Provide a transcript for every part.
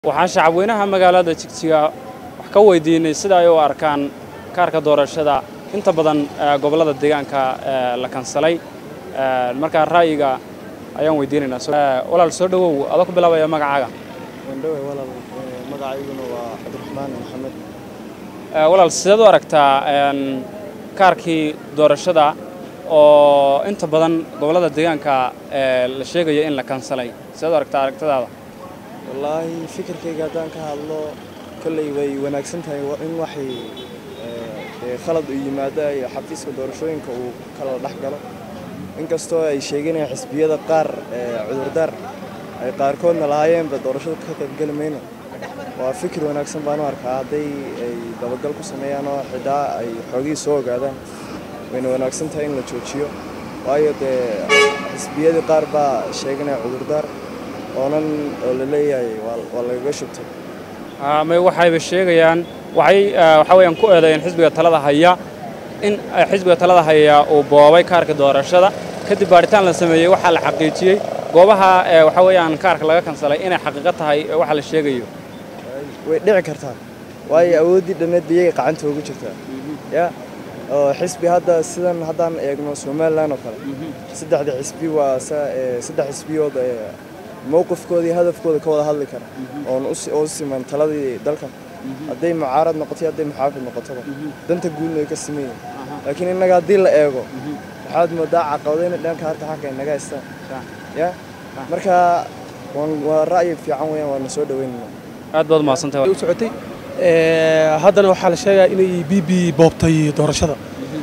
waxaan shacabweynaha magaalada jigjiga wax ka weydiinay sida ay u arkaan kaarka doorashada inta badan gobollada deegaanka la kansalay markaa ra'yiga ayaan weydiinaynaa walaal soo dhowow adoo ku bilaabaya magacaaga wandhowe walaal magacayguna waa cabdiraxmaan maxamed walaal sideed u aragtaa kaarkii doorashada oo inta badan gobollada deegaanka la sheegayo in la kansalay sideed u aragtaa aragtadaada wallaahi fikirkayga haddaan ka hadlo kolley way wanaagsan tahay in waxay dee khalad u yimaado iyo xafiiska doorashooyinka uu kala dhex galo inkastoo ay sheeganayaan xisbiyada qaar cudurdaar ay qaarkoodna lahaayeenba doorashada ka qaybgeli mayno waa fikir wanaagsan baan u arkaa hadday ay dabagal ku sameeyaan oo xidaa ay xoogihii soo ogaadaan wayna wanaagsan tahay in la joojiyo waayo dee xisbiyadii qaar baa sheeganaya cudurdaar oonan oo la leeyahay waa lagaga shubtay may waxayba sheegayaan waxay waxaa weeyaan ku eedeeyeen xisbiga talada haya in xisbiga talada haya uu boobay kaarka doorashada kadib baadhitaan la sameeyey waxaa la xaqiijiyey goobaha waxaa weeyaan kaarka laga kansalay inay xaqiiqo tahay waxa la sheegayo way dhici kartaa waayo awooddii dhammeed biyay qacanta ugu jirtaa ya oo xisbi hadda sidan haddaan eegno somalilan oo kale saddexda xisbi waa saddex xisbiyood mowqifkooda iyo hadafkooda ka wada hadli kara oon oo siman taladii dalkan hadday mucaarad noqotay hadday muxaafid noqotoba danta guudna way ka sameeyeen laakiin innaga haddii la eego waxaad moodaa caqabado inay dhanka harta xagga inaga haystaan ya marka waa ra'yi fiican weeyaan waana soo dhaweynayna aad baad umahadsantahay u socotay haddana waxaa la sheegaa inay b b boobtay doorashada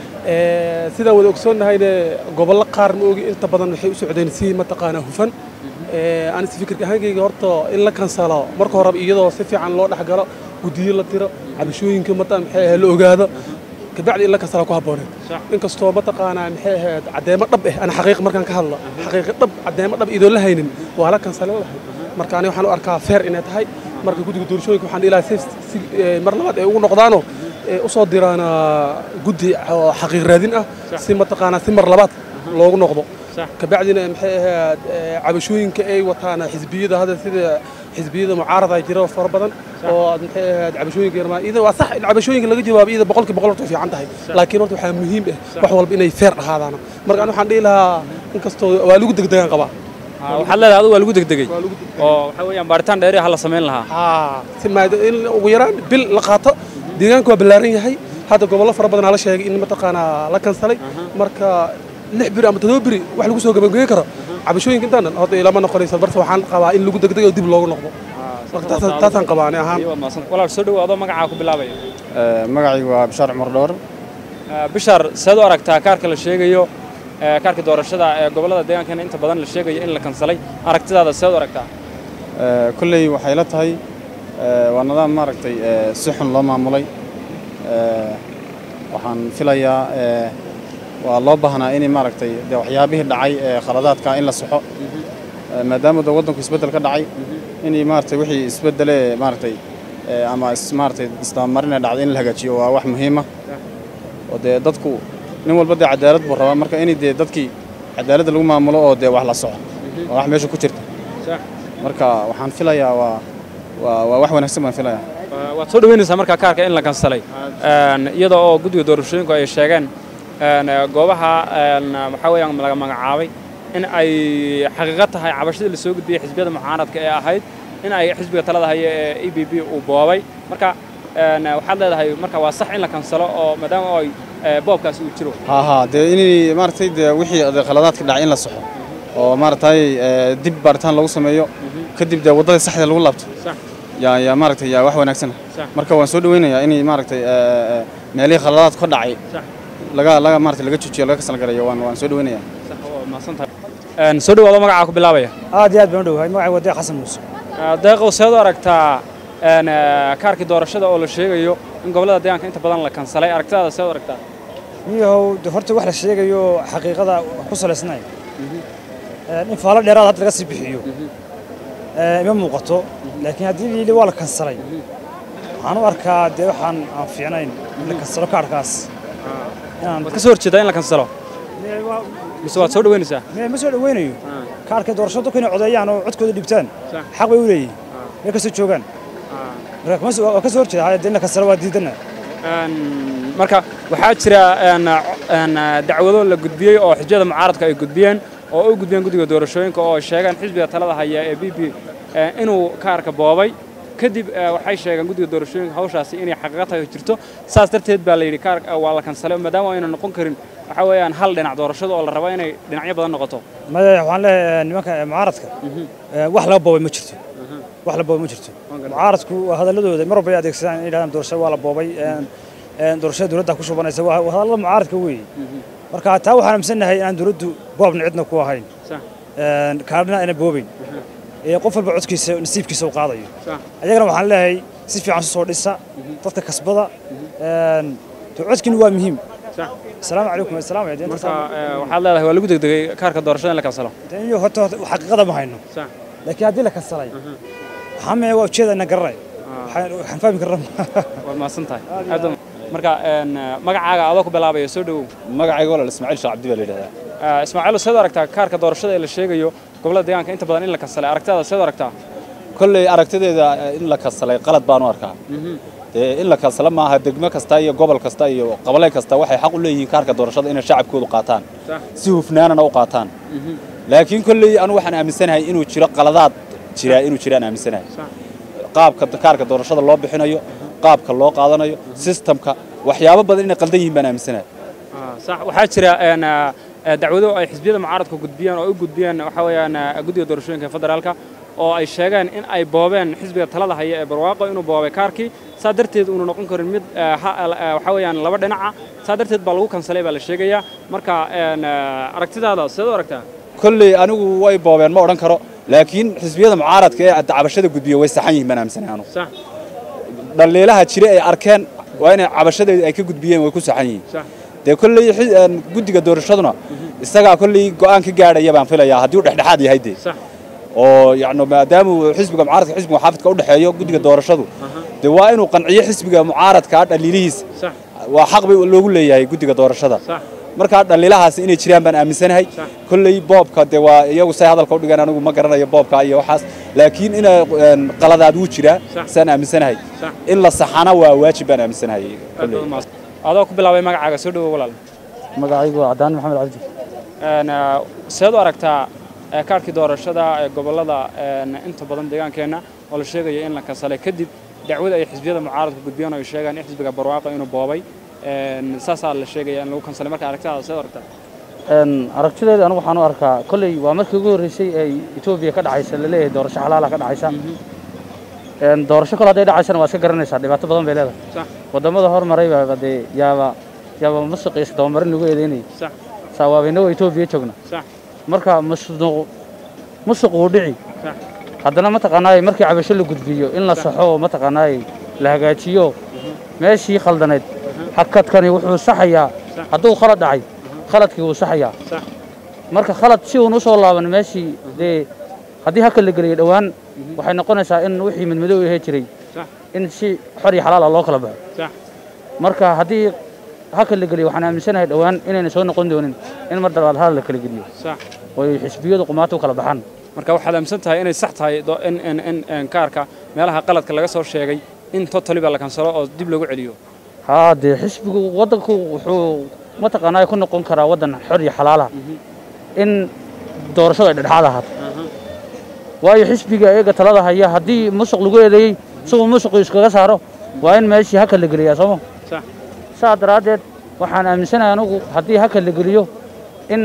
sidaan wada ogsoonnahayne gobollo qaar ma ogi inta badan waxay u socdeen si mataqaanaa hufan anis fikirka ahaankayga horta in la kansalo marka horeba iyadoo si fiican loo dhex galo guddiyo la tiro cabashooyinka mata maxay ahayd la ogaado kabacdi in la kansala ku habbooneed inkastoo mataqaanaa maxay ahayd caddeemo dhab ah ana xaqiiq markaan ka hadlo xaqiiqi dhab caddeemo dhab idoon la haynin waa la kansale lahay marka ani waxaan u arkaa feer inay tahay marka guddiga doorashooyinka waxaan ilaa si mar labaad ay ugu noqdaanoo u soo diraan guddi xaqiiq raadin ah si mataqaanaa si mar labaad loogu noqdo kabacdina maxay ahayd cabashooyinka ay wataan xisbiyada hadda sida xisbiyada mucaarada jira fara badan oo maxay ahayd cabashooyinka yarmaa iyada waa sax in cabashooyinka laga jawaabo iyada boqolkiiba boqol horta fiican tahay laakiin horta waxaa muhiim ah wax walba inay feer ahaadaan marka ani waxaan dhihi lahaa inkastoo waa lagu degdegaan qabaa waxaad leedahay adigu waa lagu degdegay oo waxaa weeyaan baaritaan dheeri ha la samayn lahaa si maada in ugu yaraan bil la qaato deegaanka waa ballaaran yahay hadda gobollo fara badanaa la sheegay in mataqaanaa la kansalay marka lix biri ama todoba biri wax lagu soo gabagayn karo cabashooyinka intaan dhan horta ilama noqonaysa barse waxaan qabaa in lagu degdego dib loogu noqdo taasaan qabaa ani ahaan walaal soo dhowo adoo magacaa ku bilaabaya magacaygu waa bishaar cumar dhowr bishaar seed u aragtaa kaarka la sheegayo kaarka doorashada ee gobollada deegaankana inta badan la sheegayo in la kansalay aragtidaada seed u aragtaa kolley waxay la tahay waa nidaam maaragtay si xun loo maamulay waxaan filayaa waa loo baahnaa in maaragtay de waxyaabihii dhacay ee khaladaadka in la saxo maadaama de waddanku isbeddel ka dhacay in maaragtay wixii isbeddele maaragtay ama maaragtay isdabamarina dhacday in la hagaajiyo waa wax muhiima oo dee dadku nin walba dee cadaalad buu rabaa marka in dee dadkii cadaaladda lagu maamulo oo dee wax la soco waa wax meesha ku jirta marka waxaan filayaa waa waa waa wax wanaagsan baan filayaa waad soo dhaweynaysaa markaa kaarka in la kansalay iyada oo guddiga doorashooyinku ay sheegeen goobaha waxaa weeyaan laga magacaabay in ay xaqiiqo tahay cabashadii la soo gudbiyey xisbiyada mucaaradka ee ahayd in ay xisbiga talada haya ee e b b uu boobay marka waxaad leedahay marka waa sax in la kansalo oo maadaama ay boobkaasi uu jiro haha dee inay maaragtay dee wixii khaladaadka dhacay in la saxo oo maaragtay dib baaritaan lagu sameeyo kadib dee waddadii saxda lagu laabto yaa yaa maaragtay yaa wax wanaagsan marka waan soo dhaweynayaa inay maaragtay meelihii khaladaad ka dhacay laga laga maaragtay laga joojiyo laga kasal garayo waan waan soo dhaweynayaa soo dhawaado magacaa ku bilaabaya aad iyo aad baan u dhowahay magacay waa deeq xasan muuse deeqow seed u aragtaa kaarkii doorashada oo la sheegayo in gobollada deegaanka inta badan la kansalay aragtidaada seed u aragtaa niyahow de horta wax la sheegayo xaqiiqada ku salaysnay in faalo dheeraad hadda laga sii bixiyo ima muuqato laakiin haddii liili waa la kansalay waxaan u arkaa dee waxaan aan fiicnayn in la kansalo kaarhkaas waad ka soo horjeedaa in la kansalo mise waad soo dhaweynaysaa ma soo dhaweynayo kaarhkay doorashada dadku inay codeeyaan oo codkooda dhibtaan xaq bay u leeyihin meel kastoo joogaan marka kuma soo- waa ka soo horjeeda hayadda in la kansalo waa diidana Een, marka waxaa jira een, een, dacwado la gudbiyey oo xisbiyada mucaaradka ay gudbiyeen oo u gudbiyeen guddiga doorashooyinka oo ay sheegeen xisbiga talada haya ee b b inuu kaarka boobay kadib eh, waxay sheegeen guddiga doorashooyinka hawshaasi inay xaqiiqo tahay oo jirto saas darteed baa la yidhi kaar waa la kansalay maadaama ayna noqon karin waxa weeyaan hal dhinac doorashada oo la rabo inay dhinacyo badan noqoto maya waxaan leeyahay nimanka mucaaradka eh, wax laga boobay ma jirto wax la boobay ma jirto mucaaradku waa hadalladooda mar walba ay adeegsadaan inay yidhahdaan doorashada waa la boobay een, een, doorashada dowladda ku shubanaysa waa waa hadallada mucaaradka weeye marka taa waxaan aaminsannahay inaan dowladdu boobna cidna ku ahayn Sax. een, kaadhina ayna boobayn ee qof walba codkiisa nasiibkiisa u qaadayo Sax. ayagana waxaan leeyahay si fiican soo dhisa dadka kasbada een, dee codkiina waa muhiim Sax. asalaamu calaykum asalaam ya marka eh, waxaad leedahay waa lagu degdegay kaarka doorashada in la kansalo iyo horta horta xaqiiqada ma hayno Sax. laakiin haddii la kansalay waxaa mee waa ujeeda ina garanay waxaan waxaan fahmi karnaa waad mahadsan tahay Aad baad- marka een, magacaaga adoo ku bilaabaya soo dhowow magacayga walaal ismaaciil sheekh cabdi baa la yidhahdaa Ah, ismaaciil seed aragtaa kaarka doorashada ee la sheegayo gobolada deegaanka inta badan in la kansalay aragtidaada seed aragtaa kolley aragtideeda eh, in la kansalay qalad baan u arkaa dee in la kansalo maaha degmo kasta iyo gobol kasta iyo qabalay kasta waxay xaq u leeyihiin kaarka doorashada inay shacabkoodu qaataan Sax. si hufnaanana u qaataan laakiin kolley anu waxaan aaminsanahay inuu jiro qaladaad jira inuu jiraan aaminsanahay qaabka kaarka doorashada loo bixinayo qaabka loo qaadanayo sistamka waxyaabo badan inay qaldan yihiin baan aaminsanahay Ah, sax waxaa jira een, ah, ah, dacwado ay xisbiyada mucaaradka gudbiyeen oo ay u gudbiyeen waxa weeyaan ah, guddiga doorashooyinka ee federaalka oo ay sheegeen in ay boobeen xisbiga talada haya ee barwaaqo inuu boobay kaarkii saa darteed uunu noqon karin mid ah, ha- ah, waxa weeyaan laba dhinaca saa darteed baa lagu kansalay baa la sheegayaa marka een, ah, aragtidaada seed u aragtaa kolley anigu way boobeen ma odhan karo laakiin xisbiyada mucaaradka ee cabashada gudbiya way saxan yihiin baan aaminsanahay anu sax dhaliilaha jira ay arkeen waa inay cabashadeeda ay ka gudbiyeen way ku saxan yihiin sax dee kolley xi- een, guddiga doorashaduna isagaa kolley go'aan ka gaadhaya baan filayaa haddii uu dhexdhexaad yahay dee sax oo yacni maadaama uu xisbiga mucaaradka xisbiga xaafidka u dhexeeyo guddiga doorashadu dee waa inuu qanciyo xisbiga mucaaradka dhaliilihiisa sax waa xaq bay loogu leeyahay guddiga doorashada sax markaa dhaliilahaasi inay jiraan baan aaminsanahay Sax. kolley boobka dee waa iyagu say hadalka u dhigaan anigu ma garanayo boobka iyo waxaas laakiin ina een, qaladaad wuu jiraa Sax. saan aaminsanahay Sax. in la saxana waa waajib baan aaminsanahay kolley adoo ku bilaabay magacaaga soo dhowow walaal magacaygu waa cadaan maxamed cabdi Een, ah, seed u aragtaa eh, kaarkii doorashada ee gobolada een, inta badan deegaankeenna oo la sheegayo in la kansalay kadib dacwada ay xisbiyada mucaaradku gudbiyeen oo ay sheegaan in xisbiga barwaaqo inuu boobay een, saasaa la sheegaya in lagu kansalay marka aragtidaada seed u aragtaa Een, aragtideeda anigu waxaan u arkaa kolley waa markii ugu horreysay ee etoobiya ka dhacaysa laleeyahay doorasho xalaala ka dhacaysa Een, doorasho kale hadday dhacaysana waa iska garanaysaa dhibaato badan bay leedahay sax wadamada hormaray baa dee yaaba yaaba musuq iyo isdabamarin lagu eedeynayay sax saawaabinagoo etoobiya joogna sax marka musuq musuq wuu dhici sax haddana mataqaanaaye markii cabasho la gudbiyo in la saxo oo mataqaanaaye la hagaajiyo meeshii khaldanayd hakadkani wuxuu saxayaa hadduu khalad dhacay khaladkii wuu saxayaa sax marka khalad si uun usoo laaban meeshii dee haddii haka la geliyo dhowaan waxay noqonaysaa in wixii midmadow ahee jiray sax in si xor iyo xalaal ah loo kala baxo sax marka haddii haka la geliyo waxaan aaminsanahay dhowaan inayna soo noqon doonin in mar dabaad hadal la kala geliyo sax oo ay xisbiyadu qumaata u kala baxaan marka waxaad aaminsan tahay inay sax tahay do- in in in in kaarka meelaha qaladka laga soo sheegay in totally ba la kansalo oo dib lagu celiyo haa dee xisbigu waddanku wuxuu mataqaanaa ku noqon karaa waddan xor iyo xalaala in doorashadu ay dhexdhexaad ahaato waayo xisbiga eega talada haya haddii musuq lagu eedeeyey isagoo musuqu iskaga saaro waa in meeshii haka la geliyaa sooma sax saa daraaddeed waxaan aaminsanahay anugu haddii haka la geliyo in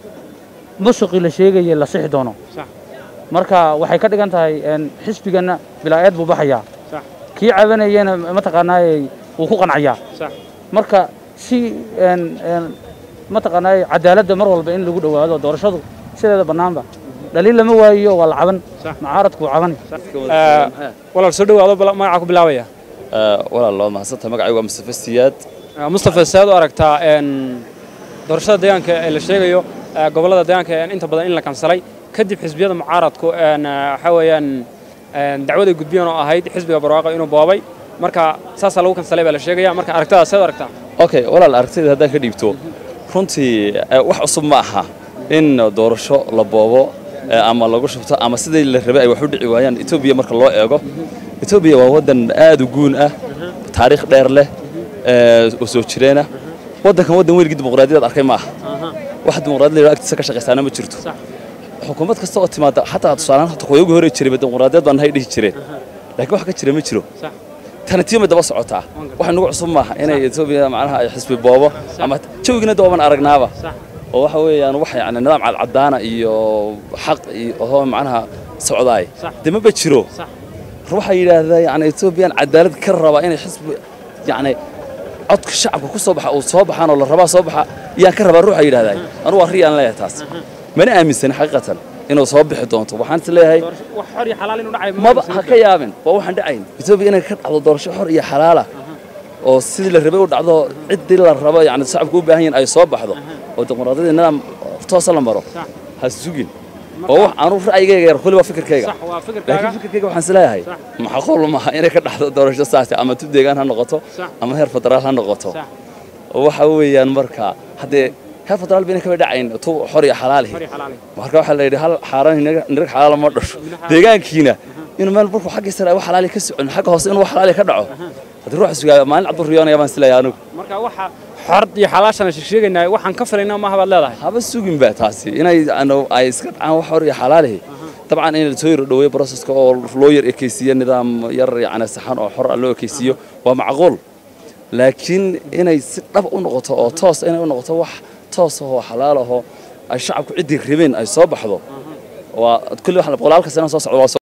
musuqii la sheegayay la sixi doono sax marka waxay ka dhigan tahay een, xisbiganna bilaa-eed buu baxayaa sax kii cabanayana mataqaanaaye wuu ku qancayaa sax marka si een een mataqaanaa cadaaladda mar walba in lagu dhowaado doorashadu sideeda bannaanba dhaliil lama waayiyo waa la caban Sax. mucaaradku wuu cabani Eh, walaal soo dhowaado bala- magacaa ku bilaabaya walaal waa mahadsantahay magacaygu waa mustafa siyaad Eh, mustafa seed u aragtaa een, doorashada deegaanka ee la sheegayo eh, gobollada deegaanka ee inta badan in la kansalay kadib xisbiyada mucaaradku een, eh, waxaa weeyaan een, dacwad ay gudbiyeen oo ahayd xisbiga barwaaqo inuu boobay marka saasaa lagu kansalay baa la sheegaya marka aragtidaas seed u aragtaa okay walaal aragtida haddaan ka dhiibto runtii eh, wax cusub ma aha in doorasho la boobo ee ama lagu shubto ama sidii la rabay ay wax u dhici waayaan etoobiya marka loo eego etoobiya waa waddan aad u guun ah taariikh dheer leh ee oo soo jireena waddankan waddan weligii dimuqraadiyad arkay ma aha wax dimuqraadiyad la agtiisa ka shaqaysaana ma jirto xukuumad kasta oo timaada xataa tusaalehaan hata kuwa ugu hore jiray dimuqraadiyad baan hay dhihi jireen laakiin wax ka jira ma jiro tana tiima daba socotaa wax nagu cusub maaha inay etoobiya macnaha ay xisbi boobo ama jawigina dooban aragnaaba oo waxa weeyaan wax yani nidaam cadcadaana iyo xaq iyo oo macnaha socdaay dee maba jiro waxaa yidhaahdaa yani etoobiyaan cadaalad ka rabaa inay xisbi yani codka shacabka ku soo baxa uu soo baxaan oo la rabaa soo baxa yaan ka rabaa ruuxa yidhahdaa anugu waa riyaan leeyahay taas mana aaminsan xaqiiqatan inuu soo bixi doonto waxaan is leeyahay wax xor iyo xalaal inuu dhacay maba ha ka yaabin waa waxaan dhacayn etoobiya inay ka dhacdo doorasho xor iyo xalaala oo sidii la rabay u dhacdo ciddii la rabo yani shacabku u baahan yihin ay soo baxdo oo dimuqraadiyadda nidaam toosa la maro ha sugin oo wax aanu ra'yigayga yar kulli waa fikirkayga sax waa fikirkaaga laakiin fikirkayga waxaan is leeyahay macquul maaha inay ka dhacdo doorasho saasi ama tu deegaan ha noqoto Sax. ama heer federaal ha noqoto sax oo waxa weeyaan marka haddee heer federaal bayna kaba dhacayn tu xor iyo xalaalihi xor iyo xalaal marka waxaa la yidhi hal xaaraan nirag xalaala ma dhasho deegaankiina inuu meel markuu xagga sare wax xalaali ka socon xagga hoose inuu wax xalaali ka dhaco haddii ruux sugaa maalin cabdu riyoonaya baan isleeyahay anigu marka waxa xor iyo xalaashana sheegaynaa waxaan ka filaynaa maaha baad leedahay haba sugin ba taasi inay ano- ay iska dhacaan wax xor iyo xalaalihi dabcan in la soo yar dhoweeyo broseska oo loo yar ekeysiiyo nidaam yar yacni saxan oo xor ah loo ekeysiiyo waa macquul laakiin inay si dhab u noqoto oo toos inay u noqoto wax toos ahoo xalaal ahoo ay shacabku ciddii rabeen ay soo baxdo waa kulli wax boqolaalka sana soo socda waa soo